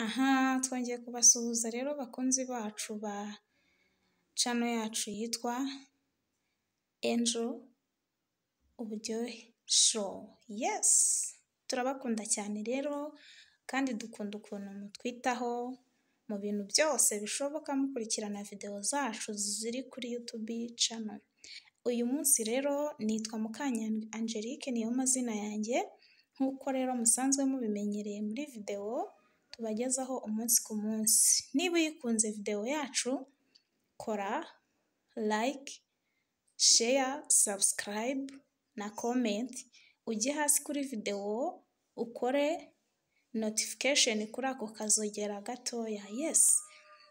Aha twongeye kubasuhuza rero bakunzi bacu ba cano yacu yitwa Enjo Uburyohe Showu, yesi! Turabakunda cyane rero kandi dukunda ukuntu mutwitaho mu bintu byose bishoboka mukurikirana videwo zacu ziri kuri yutubi cano. Uyu munsi rero nitwa Mukanyange Angelique niyo mazina yanjye, nk'uko rero musanzwe mubimenyereye muri videwo tubagezaho umunsi ku munsi. Niba uyikunze videwo yacu kora like, share, subscribe na comment, ujye hasi kuri videwo ukore notification kuri ako kazogera gatoya, yesi!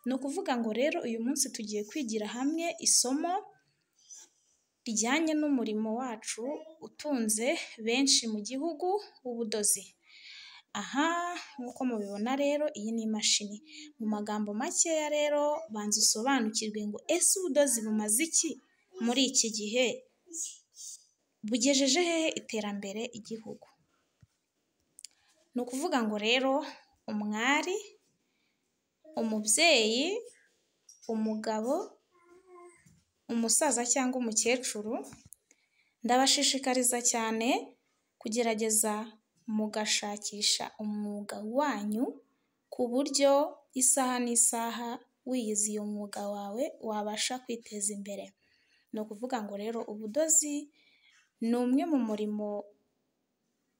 Ni ukuvuga ngo rero uyu munsi tugiye kwigira hamwe isomo rijyanye n'umurimo wacu utunze benshi mu gihugu w'ubudozi. Aha nk'uko mubibona rero iyi ni imashini. Mu magambo makeya rero banza usobanukirwe ngo ese ubudozi bumaze iki muri iki gihe? Bugejeje hehe iterambere igihugu? Ni ukuvuga ngo rero umwari, umubyeyi, umugabo, umusaza cyangwa umukecuru, ndabashishikariza cyane kugerageza mugashakisha umwuga wanyu ku buryo isaha n'isaha wiyize uyu mwuga wawe wabasha kwiteza imbere. Ni ukuvuga ngo rero ubudozi ni umwe mu murimo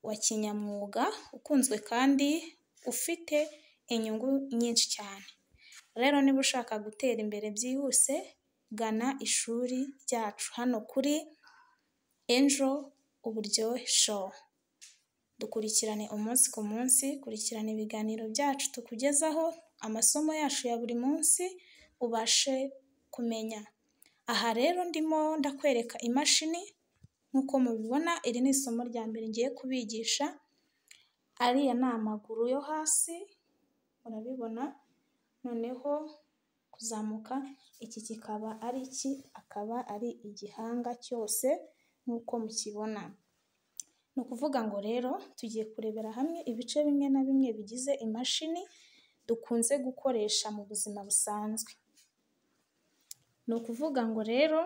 wa kinyamwuga ukunzwe kandi ufite inyungu nyinshi cyane. Rero niba ushaka gutera imbere byihuse gana ishuri ryacu hano kuri Enjo Uburyohe Showu. Dukurikirane umunsi ku munsi, kurikirana ibiganiro byacu tukugezaho, amasomo yacu ya buri munsi ubashe kumenya. Aha rero ndimo ndakwereka imashini nk'uko mubibona iri ni isomo rya mbere ngiye kubigisha, ariya ni amaguru yo hasi murabibona, noneho kuzamuka iki kikaba ari iki? Akaba ari igihanga cyose nk'uko mukibona. Ni ukuvuga ngo rero tugiye kurebera hamwe ibice bimwe na bimwe bigize imashini dukunze gukoresha mu buzima busanzwe. Ni ukuvuga ngo rero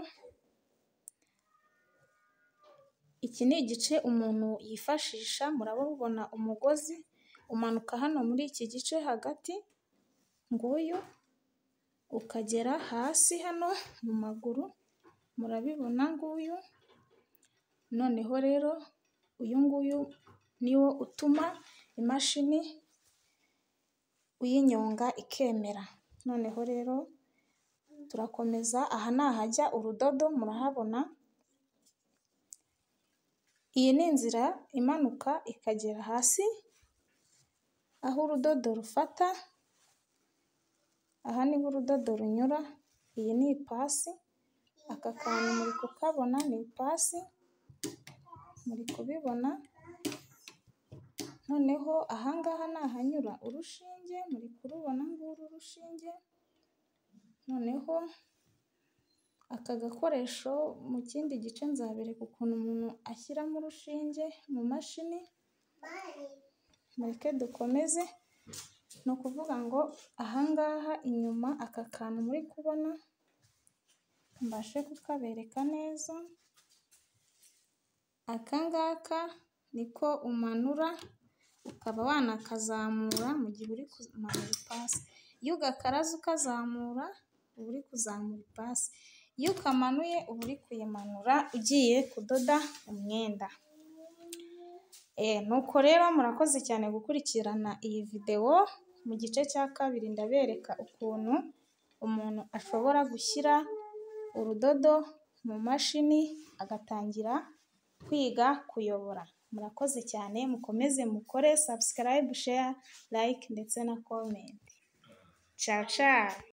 iki ni igice umuntu yifashisha, murabona umugozi umanuka hano muri iki gice hagati, nguyu ukagera hasi hano mu maguru, murabibona nguyu, noneho rero uyu nguyu ni wo utuma imashini uyinyonga ikemera. Noneho rero turakomeza, aha ni ahajya urudodo murahabona, iyi ni inzira imanuka ikagera hasi aho urudodo rufata, aha niho urudodo runyura, iyi ni ipasi, aka kantu muri kukabona ni ipasi, muri kubibona, noneho aha ngaha ni ahanyura urushinge, muri kurubona nguru urushinge, noneho aka gakoresho mu kindi gice nzabereka ukuntu umuntu ashyiramo urushinge mu mashini, mureke dukomeze, ni ukuvuga ngo aha ngaha inyuma aka kantu muri kubona mbashe kukabereka neza, aka ngaka niko umanura ukaba wanakazamura mu gihe uri kumanura ipasi, iyo ugakaraze ukazamura uba uri kuzamura ipasi, iyo ukamanuye uba uri kuyimanura ugiye kudoda umwenda. Nuko rero murakoze cyane gukurikirana iyi videwo, mu gice cya kabiri ndabereka ukuntu umuntu ashobora gushyira urudodo mu mashini agatangira kwiga kuyobora. Murakoze cyane mukomeze mukore subscribe, share, like ndetse na comment. Caca!